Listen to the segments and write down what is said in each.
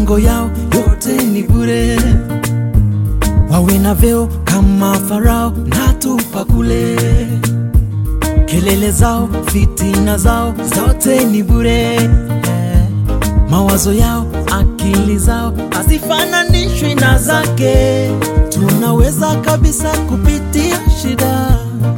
mipango yao yote ni bure, wawe na vyeo kama Farao na tupa kule, kelele zao, fitina zao zote ni bure, mawazo yao, akili zao hazifananishwi na zake. Tunaweza kabisa kupitia shida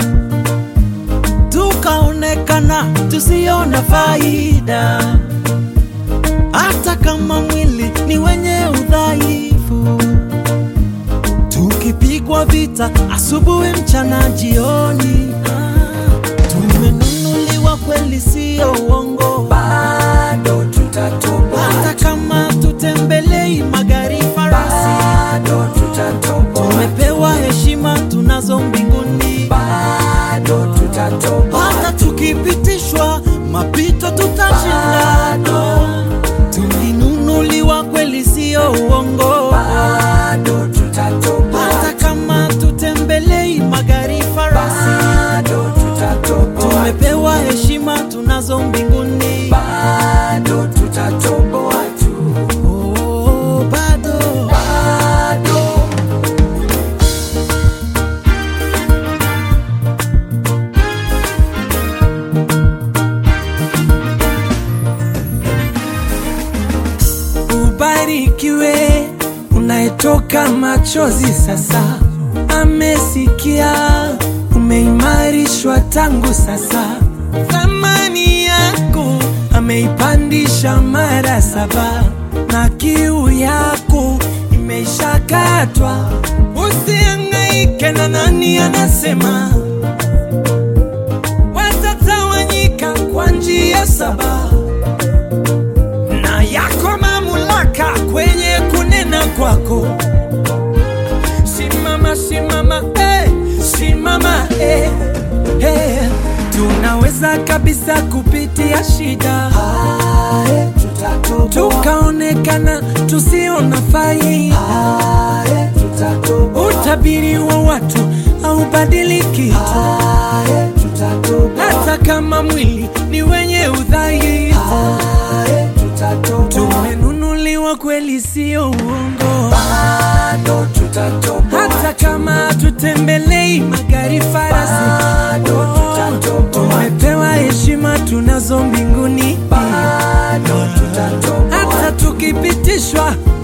tukaonekana tusiona faida, hata kama mwili ni wenye udhaifu, tukipigwa vita asubuhi, mchana, jioni. Ah, Tumenunuliwa kweli, sio uongo, bado tutatoboa, hata kama tutembelei magari farasi, bado tutatoboa, tumepewa heshima tunazo mbinguni. bado tutatoboa, hata tukipitishwa mapito tutashinda. Tulinunuliwa kweli, sio uongo, bado tutatoboa, hata kama tutembelei magari farasi, bado tutatoboa, tumepewa heshima tunazo mbinguni. bado tutatoboa tu, Oh, bado bado Ubarikiwe unayetoka machozi sasa, amesikia umeimarishwa tangu sasa, thamani yako ameipandisha mara saba, na kiu yako imeishakatwa. Usihangaike na nani anasema, watatawanyika kwa njia saba na yako mamlaka kwenye kunena kwako. Simama, simama, eh, simama, eh, eh. Tunaweza kabisa kupitia shida Ae, tutatoboa, tukaonekana tusiona faida. ae, tutatoboa, Utabiri wa watu haubadiliki, ae, tutatoboa, hata kama mwili ni wenye udhaifu. ae, tutatoboa, Tumenunuliwa kweli, sio uongo. bado tutatoboa, hata kama tutembelei magari farasi, bado tutatoboa, tumepewa heshima tunazo mbinguni, bado tutatoboa, hata tukipitishwa